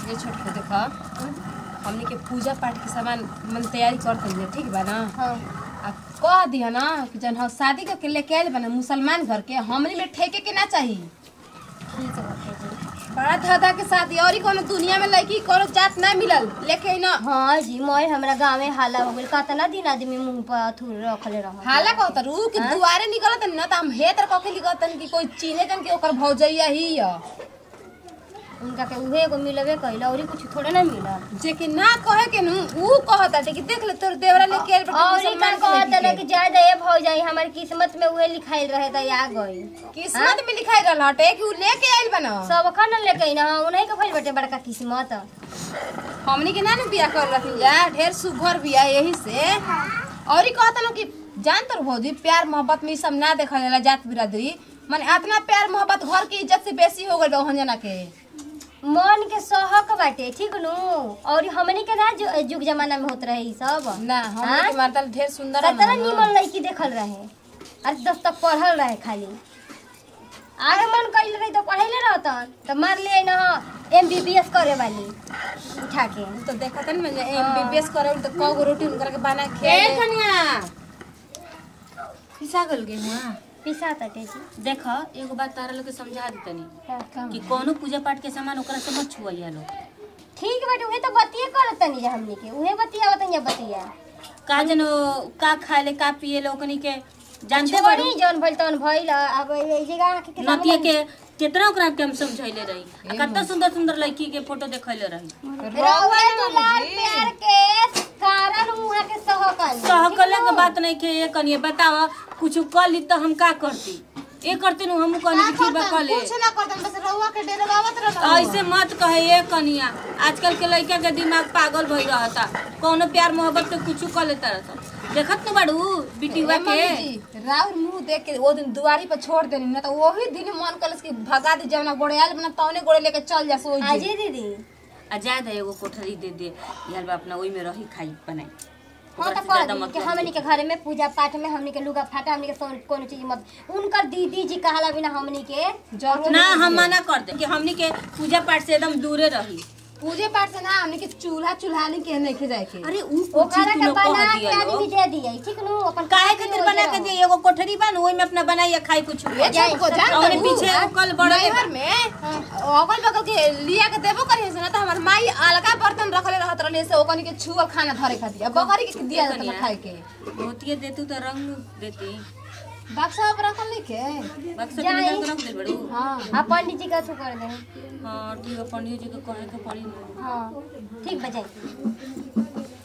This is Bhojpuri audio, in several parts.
ये छोट के देखा हमनी के पूजा पाठ के सामान मन तैयारी करते हैं ठीक बा ना हाँ आ कह दिया ना कि जन हम शादी करके लेके आयल बना मुसलमान घर के हमनी में ठेके के ना चाहिए ठीक बाटे जी बड़ा धधा के शादी और ही कोनो दुनिया में लड़की कोनो जात ना मिलल लेके ना हाँ जी मोय हमरा गाँव में हाला हो गइल कतना दिन आदमी मुंह पर अथुर रखले रह हाला कहत रू कि हाँ? दुआरे निकलत ना त हम हेतर कह के लिखत कि कोई चीने जन के ओकर भौजैया ही है उनका के उहे एगो मिलबे कइल औरी कुछ थोड़े ना मिलल जे कि ना कहे के नु ऊ कहत है कि देख ले तोर देवरा लेके आयल बटे औरी का मुसलमान के कहत लड़की ना के। कि जाय दे भौ जाई हमारी किस्मत में उहे लिखाइल रहे त आ गई किस्मत में लिखाई रहल हटे कि ऊ लेके आइल बना सब खन लेके ना उन्हीं के भइल बटे बड़का किस्मत हमनी के ना न बियाह कर रखी जा ढेर सुघर बियाह यही से और ही कहता नु कि जान तर भौजी प्यार मोहब्बत में ई सब ना देखल जाला जात बिरादरी माने इतना प्यार मोहब्बत घर की इज्जत से बेसी हो गइल बा ओहन जना के मन के सहक बाटे ठीक नु और हमनी के ना जो- जुग जमाना में होत रहे ई सब ना हमनी के मारतल ढेर सुंदर कतना रहन। निमन लड़की देखल रहे अरे दस तक पढ़ल रहे खाली आगे मन कइल रही तो पढ़ेले रहतन तो मार ले ना एम बी बी एस करे वाली उठा के तो देखत न में एमबीबीएस करे तो कौ गो रोटी उनकर के बना ए खेले कन्या पिसा गल गे हुआ पिसा तटे जी देख एगो बात तारा लोग के समझा दी तनी हाँ। कि कोनो पूजा पाठ के सामान ओकरा से मत छुआइया लोग ठीक बाटे उहे तो बतिया करत तनी जा हमनी के उहे बतिया बताई जा बतिया का जनो का खाए ले का पिए ले ओकनी के जानते छोड़ी बड़ी जौन भइल तौन भइल अब ए जगह के कितना नतिया के कितना ओकरा के हम समझाइले रही आ कितना सुंदर सुंदर लड़की के फोटो देखैले रही रउआ दुलार प्यार के कारण उहा के सहकल सहकले के बात नहीं के ये कनिए बतावा कुछ कर ली तो हम का करती ए करते नु हम कहनी कि ठीक बा कर ले कुछ ना करतन बस रहुआ के डेरवावत रहल ऐसे मत कहे ये कनिया आजकल के लड़का के दिमाग पागल भई रहता कौनो प्यार मोहब्बत के कुछ कर लेता रहता देखत न बाड़ू बिटिवा ए के मम्मी जी, राउर मुंह देख के वो दिन दुआरी पर छोड़ देनी ना तो वही दिन मन कलस कि भगा दी जवना गोड़े आयल बना तौने गोड़े लेके चल जा सो आजी दीदी आ जाए दे एगो कोठरी दे दे यार बा अपना ओई में रही खाई बनाई हाँ ओकरा तो से ज्यादा कर मत कि कर हमनी के घर में पूजा पाठ में हमनी के लुगा फाटा हमनी के सो- कोनो चीज मत उनकर दीदी जी कहला बिना हमनी के जरूर ना हम मना कर दे कि हमनी के पूजा पाठ से एकदम दूरे रही पूजे पाठ से ना हमने के चूल्हा चूल्हानी के नहीं खिजाए के अरे ऊ कुछ ओकरा तू के लोग बना कह के दिया आदमी लोग दे दिए ठीक नु अपन काहे खातिर बना के दिए एगो कोठरी बा न ओई में अपना बनाइए खाई कुछ ये जाए, चल को जान और करू। पीछे हाँ? कल बड़ा के- नैहर में अगल बगल के लिया के देबो करी से ना तो हमर माई अलगा बर्तन रखले रहत रहले से ओकनी के छुअल खाना धरे खातिर अब बकरी के दिया जात कनिया। खाए के मोतिये देतू तो रंग देती बक्सा पर रखल नहीं के बक्सा जाए। के निकाल के रख दे बड़ू हां आ पंडित जी का कर दे हाँ ठीक है पंडित जी के कहे के पड़ी न। हाँ ठीक बजाई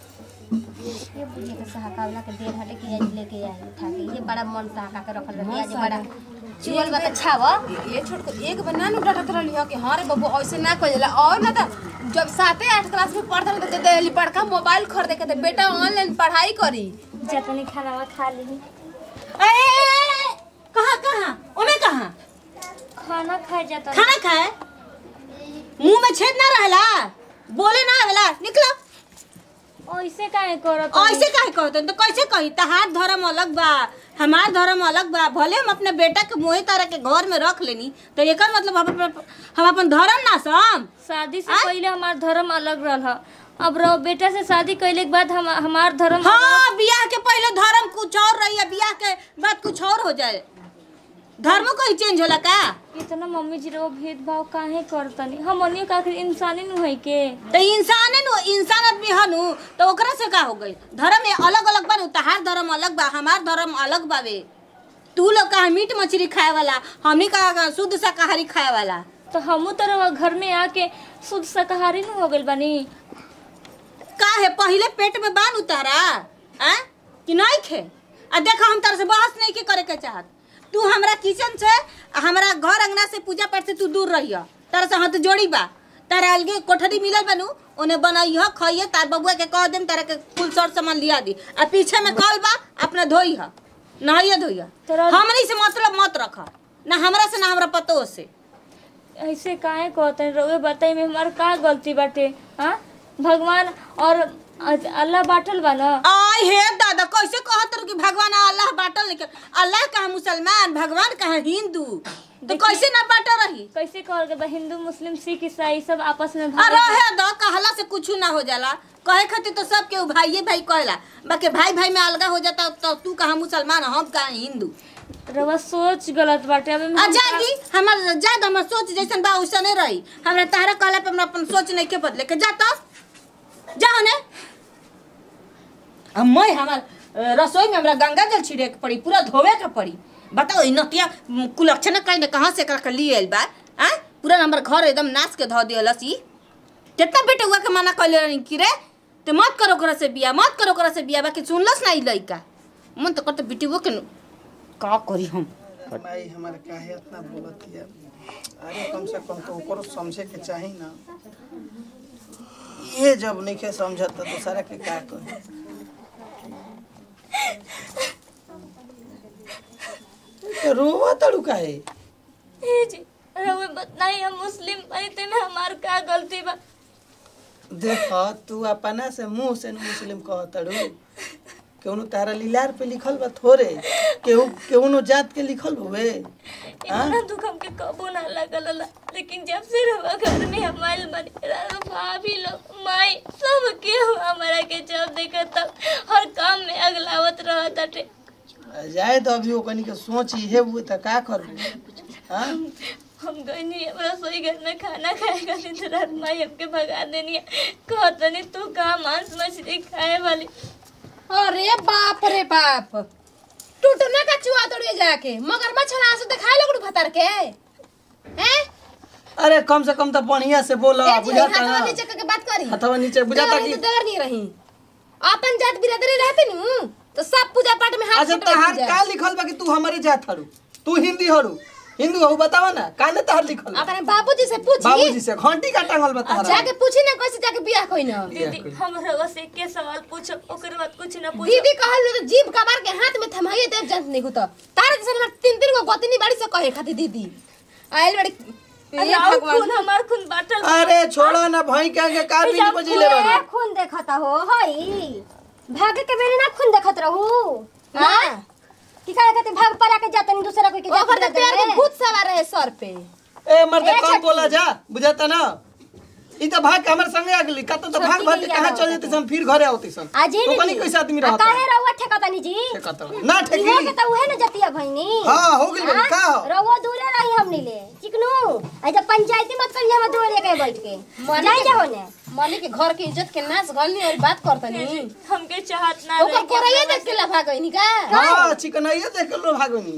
ये बुझे के सहकावला के देर हटे कि आज लेके आई उठा के ये बड़ा मन सहका के रखल रही आज बड़ा चुअल बा त छाव ये छोट को एक बना नु डटत रहली हो कि हां रे बबू ऐसे ना कइला और ना तो जब साते आठ क्लास में पढ़त रहे तो देली बड़का मोबाइल खरीदे के दे बेटा ऑनलाइन पढ़ाई करी जतनी खाना खा ली ए, ए, ए, ए, कहाँ कहाँ ओमे कहाँ खाना खा जाता खाना खाए मुंह में छेद ना रहला बोले ना आवेला निकला ऐसे काहे करत ऐसे काहे कहते तो कैसे कही तहार धर्म अलग बा हमार धर्म अलग बा भले हम अपने बेटा के मोहे तारा के घर में रख लेनी तो एकर मतलब हम अपन हम अपन धर्म ना सम शादी से पहले हमार धर्म अलग रहा अब रहो बेटा से शादी कैले के बाद हम हमार धर्म हाँ बियाह के पहले धर्म कुछ और रही है बियाह के बाद कुछ और हो जाए धर्म कोई चेंज होला का इतना मम्मी जी रो भेदभाव काहे करतनी हमनियो का आखिर इंसानी नु है के तो इंसान नु इंसान आदमी हनु तो ओकरा से का हो गई धर्म में अलग अलग बा नु तहार धर्म अलग बा हमार धर्म अलग बावे तू लोग कहा मीट मछली खाए वाला हमनी का शुद्ध शाकाहारी खाए वाला तो हमू तरह घर में आके शुद्ध शाकाहारी नु हो गइल बानी का है पहले पेट में बान उतारा आ कि नहीं खे आ देखा हम तार से बहस नहीं के करे के चाहत तू हमरा किचन से आ हमरा घर अंगना से पूजा पाठ से तू दूर रहिया तारा से हाथ जोड़ी बा तारा अलगे कोठरी मिलल बनू ओने बनाइह खइए तार बबुआ के कह देम तारा के कुल सर सामान लिया दी आ पीछे में कल बा अपना धोई ह नहाइए धोइया तोरा- हमनी से मतलब मत रख ना हमरा से ना हमरा पतो से ऐसे काहे कहते रोए बताई में हमार का गलती बाटे हाँ भगवान और आज अल्लाह बाटल बा ना आय हे दादा कैसे कहत रहो कि भगवान अल्लाह बाटल लेके अल्लाह कहा मुसलमान भगवान कहा हिंदू तो कैसे ना बाटल रही कैसे कहल के बा हिंदू मुस्लिम सिख ईसाई सब आपस में आ भाई रहे द कहला से कुछ ना हो जाला कहे खातिर तो सब के भाई भाई कहेला बाकी भाई भाई में अलगा हो जाता तो तू कहा मुसलमान हम कहा हिंदू रवा सोच गलत बाटे अबे आ जागी हमर जाद हमर सोच जैसन बा वैसन नहीं रही हमरा तारा कहला पे हमरा अपन सोच नहीं के बदले के जा तो जाओ ने अब मैं हमर अ, रसोई में हमरा गंगा जल छिड़े के पड़ी पूरा धोवे के पड़ी बताओ इ नतिया म, कुलक्षण कहीं ने कहां से एकरा के लिए आइल बा आ पूरा हमर घर एकदम नाश के धो दियलस ई कितना बेटे हुआ के मना कइले रही कि रे ते मत करो ओकरा से बिया मत करो ओकरा से बिया बाकी सुनलस ना ई लइका मन तो करते बेटी वो के न- का करी हम माई हमारे काहे इतना बोलत है अरे कम से कम तो ओकरो समझे के चाही ना ये जब नहीं के समझत तो दूसरा के का कहे रोवा तड़ू काहे ए जी रवा बताई हम मुस्लिम बनी ते में हमार का गलती बा देख तू अपना से मुंह से न मुस्लिम कह तड़ू केहू तारा लीलार पे लिखल बा थोड़े केहू केहू जात के लिखल हुए इतना दुख हमके कबो ना लगल ला लेकिन जब से रवा घर में हमारे बने रहा भाभी लोग माई सब के हमारा के जब देखा तब हर काम में अगलावत रहत अटे जाए तो अभी ओकनी के सोच इहे हुए त का करबू हाँ हम गई रसोई घर में खाना खाएगा नहीं तो रात माई हमके भगा देनी है कहतनी तू कहा मांस मछली खाए वाली अरे बाप रे बाप टूटना का चुआ तोड़िए जाके मगर मच्छर से दिखाए लगड़ू भतर के हैं अरे कम से कम तो बढ़िया से बोला ए जी बुझाता हाथवा ना नीचे करके बात करी हथवा नीचे बुझाता देवर कि तो देवर नहीं रही अपन जात बिरादरी रहते नु तो सब पूजा पाठ में हाथ अच्छा छिटवा तहार पूजा। का लिखल बा कि तू हमारे जात हरु तू हिंदी हरु हिंदू हरु बतावा ना काने तहार लिखल बा अपने बाबूजी से पूछी बाबूजी से घंटी का टांगल बा तहार जाके पूछी ना कैसे जाके बियाह कोई ना दीदी हम रवा से के सवाल पूछो ओकर बाद कुछ ना पूछो दीदी कहल तो जीभ कबार के हाथ में थमाइए देव जंत नहीं होता तारे जैसे हमर तीन तीन गो गोतनी बाड़ी से कहे खाती दीदी आइल बड़ी अरे ये और भगवान खून हमार खून बाटल अरे छोड़ा ना भाई के आगे का भी बजिले ए, बा खून देखता हो हई भाग के बेरी ना खून देखत रहू हाँ। की करे कहते भाग पला के जातनी दूसरा कोई के जात ओकर तो बिरादर प्यार के में। भूत सवार है सर पे ए मर्द ए, कम छठी। बोला जा बुझाता ना ई तो भाग के हमर संगे आ गेली का तो तो भाग भाग के छठी कहां के चल जेते हम फिर घरे आवते सन आज ही तो कनी नहीं कैसे आदमी आ, रहता काहे रहुआ ठेकतानी जी ठेकता ना इहो ठेकी के तो उहे न जतिया भइनी हां हो गेल बनी का हो रहुआ दूरे रही हमनी ले चिकनू आई जब पंचायती मत करिए हम दूरे के बैठ के जाई जाओ ने मने के घर के इज्जत के नाश गलनी और बात करतनी हमके चाहत ना ओकर रहे कोरैया देख के लफा गईनी का हां चिकनाइए देख के लो भागनी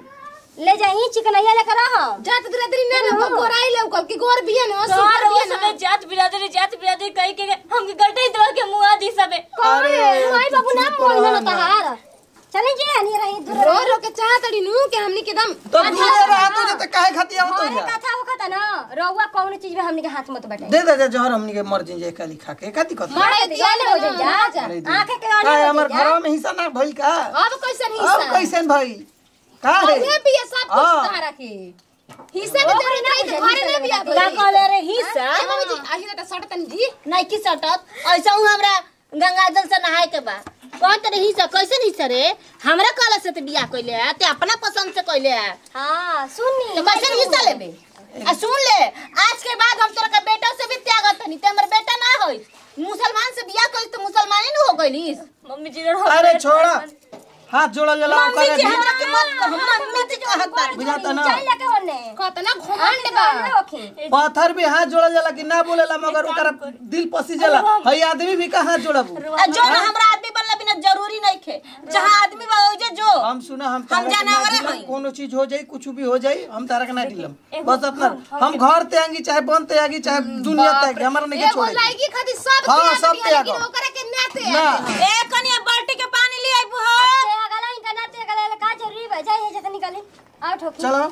ले जाई चिकनैया लेकर रह जात बिरादरी ना ना गोराई ले कल की गोर बिया ना कहाँ सुपर रहो बिया सबे ना जात बिरादरी जात बिरादरी कही के हमके गटे दवा के मुआ दी सबे अरे अरे, माई तू बाबू ना चुप मोई रह ना ना। तहार चले जी हनी रही दूर रो रो के चाहतड़ी नु के हमनी के दम तो दूरे रहा तो जते काहे खाती आवत हमारे हो कथा होखता ना रहुआ कौन चीज में हमनी के हाथ मत बटे दे दे जा जहर हमनी के मर जे का लिखा के का दिक्कत है? मारे दिया हो जाई जा अरे दी। आंखें के का आने हमर हो घरवा में हिस्सा ना भइल का अब कैसन अब हिस्सा कैसे भाई का है उहे बिया सब कुछ हाँ। सहारा के हिस्सा के जरूरत नहीं तो घरे में बिया का कहले रे हिस्सा ए मम्मी जी आही त सटतन जी नहीं की सटत ऐसा हूँ हमरा गंगा जल से नहाए के बा कौन तेरे हिस्सा कैसे हिस्सा रे हमरा कहला से ते बियाह कइले है ते अपना पसंद से कइले है हां सुननी तो कैसे हिस्सा लेबे आ सुन ले आज के बाद हम तोरा के बेटा से भी त्यागत हनी ते हमर बेटा ना होई मुसलमान से बियाह कइल तो मुसलमाने न हो गइलिस मम्मी जी रहो अरे छोड़ा हाथ जोड़ा जला मम्मी ओकरा जी दी। हमरा के मत कह मम्मी जी कहत बा बुझाता ना चल लेके होने कतना घमंड बा ओके पत्थर भी हाथ जोड़ा जाला कि ना बोलेला मगर ओकरा दिल पसी जाला हई आदमी भी का हाथ जोड़बू आ जो ना हमरा आदमी बनला बिना जरूरी नहीं खे जहां आदमी बा ओजे जो हम सुना हम हम तारा के ना जानवरे दिलम, हई। कोनो चीज हो जाई कुछ भी हो जाई हम तारा के ना दिलम बस अपना हम घर ते आंगी चाहे बन ते आंगी चाहे दुनिया ते आंगी हमरा नहीं के एगो छोड़े लाइकी खातिर सब हाँ, त्याग सब दिया, त्याग। लेकिन ओकरा के ना ते ना ए कनिया बाल्टी के पानी ले आई बुहर ते अगला इनका ना ते अगला का जरूरी बा जाई है जतनी निकाली आउट होके चलो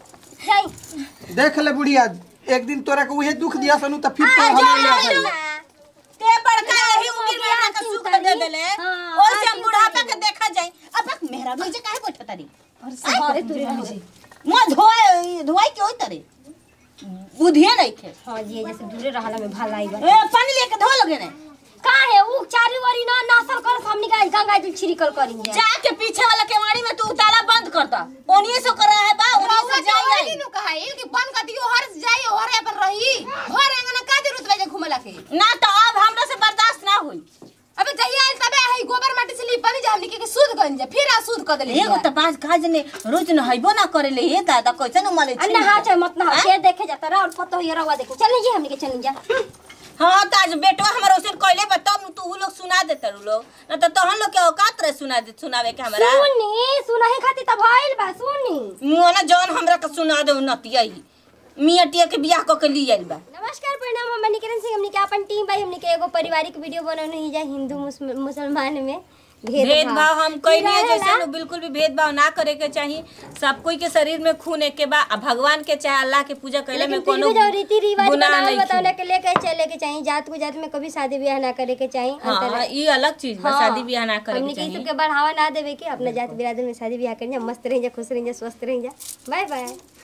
जाई देख ले बुढ़िया एक दिन तोरा के उहे दुख दिया सनु त फिर तो हम ले जाई ते बड़का यही उम्र में हमरा के सुख दे देले हाँ, ओइ से हम बुढ़ापा के देखा जाई अब तक मेहरा रोजे काहे बैठा तारी अरे तुरे रह जी मुंह धोए धोई के होई तारी बुधिए नहीं खे हां जी जैसे दूरे रहला में भलाई बा ए पानी लेके धो लोगे ने का है ऊ चारी वारी ना नासल कर हमनी का गंगा जल छिड़कल करी जा जाके पीछे वाला केवाड़ी में तू ताला बंद कर दा ओनिए से कर रहा है बा ओनिए रउआ से के जाई ओही आई नु कहा इल कि बंद कर दियो हर जाई हर अपन रही घर अंगना का जरूरत बा जे घुमला के ना तो अब हमरा से बर्दाश्त ना होई अबे जहिया आइल तबे आई गोबर माटी से लिपनी जा हमनी के शुद्ध कर जा फिर अशुद्ध कर देले एगो त पाँच काज ने रोज न हइबो ना करेले हे दादा कैसे न मले अन्ना हाँ चाहे मत ना के देखे जाता रहा और पतो ये रवा देखे चल जी हमनी के चल जा हाँ त आज बेटवा हमर ओसन कइले बा तब तू उ लोग सुना देत रू लोग ना त तहन लोग के औकात रहे सुना दे सुनावे के हमरा सुनी सुनाही खातिर त भइल बा सुनी मुआ ना जौन हमरा के सुना दे नतिया मियाँ टिया के बियाह क के ली आइल बा नमस्कार प्रणाम हम निकिरण सिंह हमनी के अपन टीम भाई हमनी के एगो पारिवारिक वीडियो बनौने ही जा हिंदू मुस्म- मुसलमान में भेदभाव हम कहीं नहीं रहेला। जैसे नु बिल्कुल भी भेदभाव ना करे के चाहिए सब कोई के शरीर में खून एक के बा आ भगवान के चाहे अल्लाह के पूजा कैले में लेकिन फिर कोनो भी जो रीति रिवाज गुनाह बनावल नहीं बतावले के लेके चले के चाहिए जात को जात में कभी शादी ब्याह ना करे के चाहिए हाँ अंतर- ये अलग चीज बा हाँ, शादी ब्याह ना करे हमनी के के ई चाहिए सबके बढ़ावा ना देवे के अपना जात बिरादर में शादी ब्याह करें जा मस्त रह जा खुश रह जा स्वस्थ रह जा बाय बाय